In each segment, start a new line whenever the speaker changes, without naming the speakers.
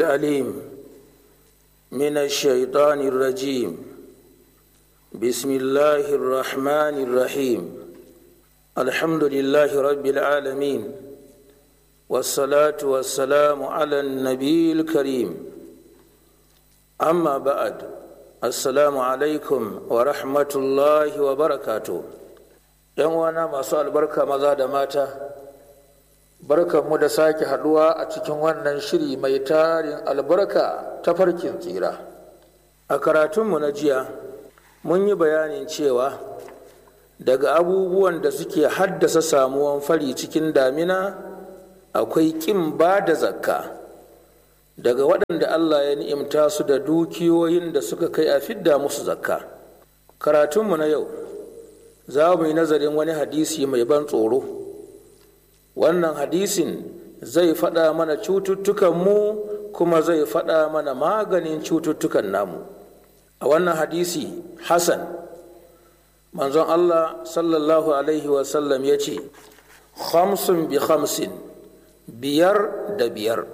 العليم من الشيطان الرجيم بسم الله الرحمن الرحيم الحمد لله رب العالمين والصلاة والسلام على النبي الكريم أما بعد السلام عليكم ورحمة الله وبركاته ‘yan wana masu albarka maza da mata barkanmu da sake haduwa a cikin wannan shiri mai tarin albarka ta farkin tsira a karatunmu na jiya mun yi bayanin cewa daga abubuwan da suke haddasa samuwan fari cikin damina akwai ƙin ba da zakka daga waɗanda allah ya ni'imta su da dukiyoyin da suka kai a fidda musu zakka karatunmu na yau za mu yi nazarin wani hadisi mai ban tsoro wannan hadisin zai faɗa mana cututtukanmu kuma zai faɗa mana maganin cututtukan namu a wannan hadisi hassan manzon allah sallallahu alaihi wasallam ya ce khamsun bi khamsin biyar da biyar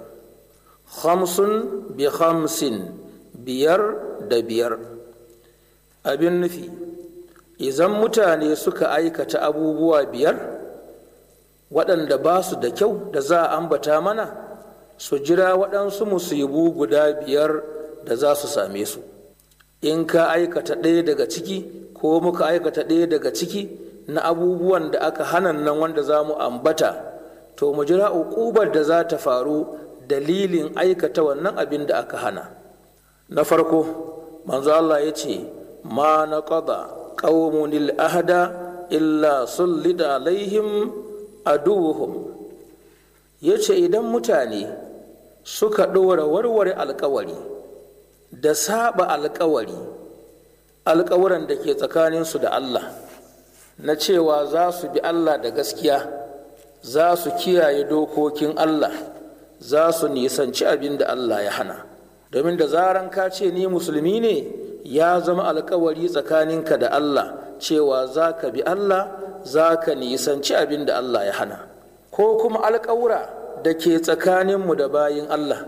khamsun bi khamsin biyar da biyar abin nufi idan mutane suka aikata abubuwa biyar waɗanda ba su da kyau da za a ambata mana su jira waɗansu musibu guda biyar da za su same su in ka aikata ɗaya daga ciki ko muka aikata ɗaya daga ciki na abubuwan da aka hana nan wanda za mu ambata to mu jira uƙubar da za ta faru dalilin aikata wannan abin da aka hana na farko manzo Allah ya ce ma na قوم الأهد إلا سلط عليهم أدوهم yace idan mutane suka ɗora warware alkawari da saba alkawari alkawuran da ke tsakaninsu da Allah na cewa za su bi Allah da gaskiya za su kiyaye dokokin Allah za su nisanci abin da Allah ya hana domin da zaran ka ce ni musulmi ne ya zama alkawari tsakaninka da Allah cewa za ka bi Allah za ka nisanci abin da Allah ya hana ko kuma alkawura da ke tsakaninmu da bayin Allah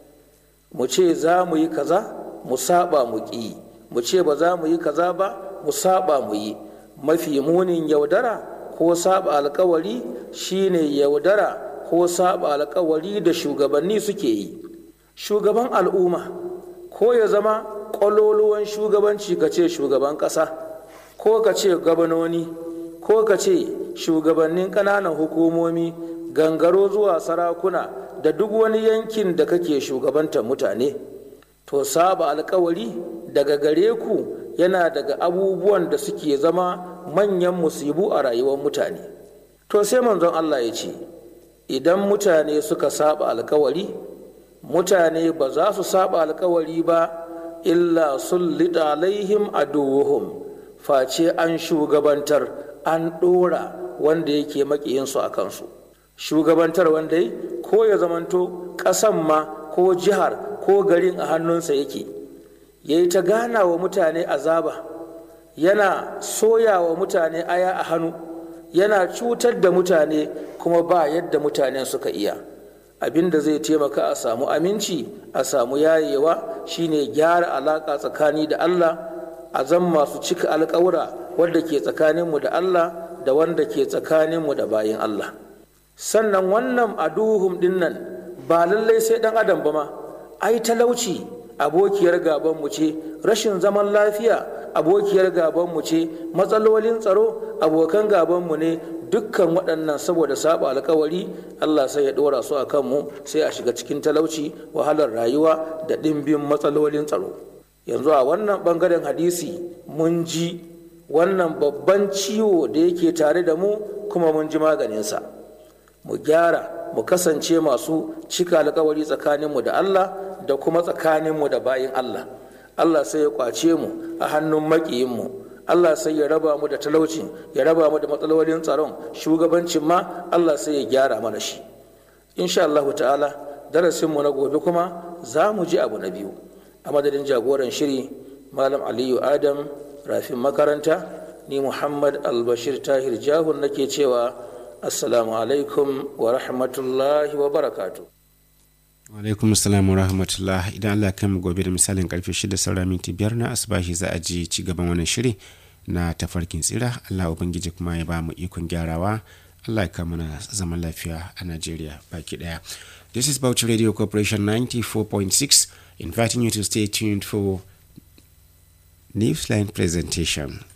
mu ce za mu yi kaza mu saba mu ƙi mu ce ba za mu yi kaza ba mu saba mu yi mafi munin yaudara ko saba alkawari shine yaudara ko saba alkawari da shugabanni suke yi shugaban al'umma ko ya zama ƙwaloluwan shugabanci ka ce shugaban ƙasa ko ka ce gabanoni ko ka ce shugabannin ƙananan hukumomi gangaro zuwa sarakuna da duk wani yankin da kake shugabantar mutane to saba alkawari daga gare ku yana daga abubuwan da suke zama manyan musibu a rayuwar mutane to sai manzon Allah ya ce idan mutane suka saba alkawari mutane ba za su saba alkawari ba illa sullita alaihim aduwuhum face an shugabantar an ɗora wanda yake makiyinsu a kansu shugabantar wanda yi ko ya zamanto ƙasan ma ko jihar ko garin a hannunsa yake ya yi ta gana wa mutane azaba yana soya wa mutane aya a hannu yana cutar da mutane kuma ba yadda mutanen suka iya abin da zai taimaka a samu aminci a samu yayewa shine gyara alaka tsakani da Allah a zan masu cika alkawura wadda ke tsakaninmu da Allah da wanda ke tsakaninmu da bayin Allah sannan wannan aduhum dinnan ba lallai sai dan adam ba ma ai talauci abokiyar gabanmu ce rashin zaman lafiya abokiyar gabanmu ce matsalolin tsaro abokan gabanmu ne dukkan waɗannan saboda saba alkawari Allah sai ya ɗora su a kanmu sai a shiga cikin talauci wahalar rayuwa da ɗimbin matsalolin tsaro yanzu a wannan ɓangaren hadisi mun ji wannan babban ciwo da yake tare da mu kuma mun ji maganinsa mu gyara mu kasance masu cika alkawari tsakaninmu da Allah da kuma tsakaninmu da bayin Allah Allah sai ya kwace mu a hannun maƙiyinmu Allah sai ya raba mu da talauci ya raba mu da matsalolin tsaron shugabancin ma Allah sai ya gyara mana shi insha Allah ta'ala darasin mu na gobe kuma za mu ji abu na biyu a madadin jagoran shiri malam aliyu adam rafin makaranta ni muhammad albashir tahir jahun nake cewa assalamu alaikum wa rahmatullahi wa barakatuh
alaikum salam rahmatullah idan allah kai mu gobe da misalin karfe 6 saura minti biyar na asibashi za a ji ci gaban wannan shiri na tafarkin tsira allah ubangiji kuma ya ba mu ikon gyarawa allah ya kama na zaman lafiya a najeriya baki daya this is bauchi radio corporation 94.6 inviting you to stay tuned for newsline presentation